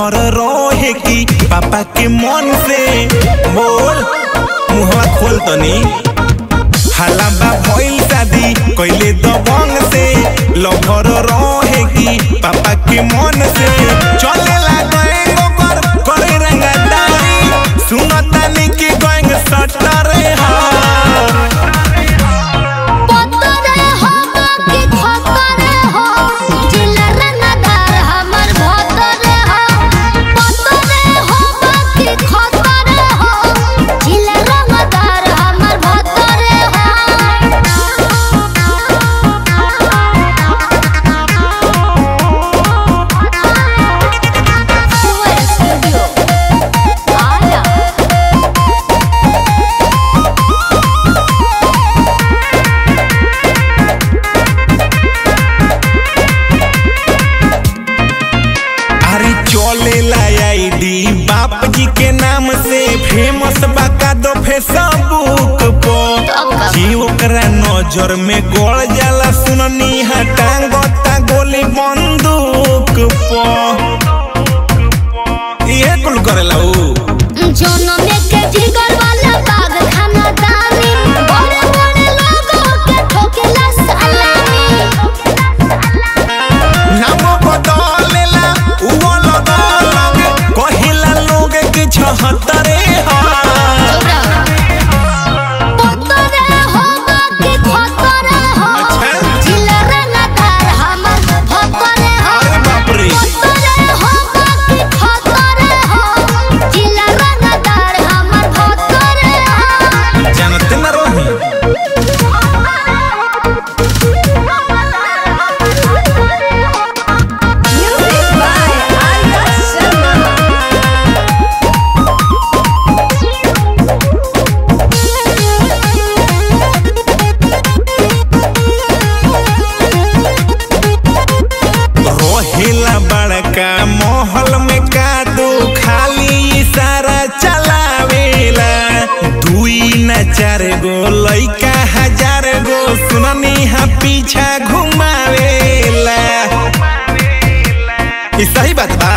Lover रहे की पापा के मन से बोल मुहवा खोल तनी हलाबा भइल शादी कइले दबंग से लभर रहे की पापा के मन से चलेला गएंग ओकर करे रंगदारी सुनतानी कि गएंग सटरे हा पतरे हो बाकी खतरे हो जिला रंगदार हमर भतरे हो पतरे हो बाकी खतरे हो जिला रंगदार हमर भतरे हो स्टूडियो आया अरे चलेला आईडी बाप जी के नाम से फेमस बाका दो फेसबुक पर जी ओकरा नजर में गड़ जाला सुननी हटांगता गोली बंदूक पर ये कुल करेला ऊ जनम के जिगर वाला बाग खाना दानी बड़े बड़े लोगों के ठोकेला सलामी नाम बदलेला ऊ अलग अलग कहिला लोग के छहत्तरे हा पतरे हो बाकी खतरे हो अच्छा। जिला रंगदार हमर भतरे हो अरे बाप रे पतरे हो बाकी खतरे हो जिला रंगदार हमर भतरे हो जानते न रही Music by Arya Sharma. Rohilla बड़का महल में कादू खाली इशारा चलावेला दुई न चार गो लइका हजार गो सुननी हा पीछा घुमावेला ई सही बात बा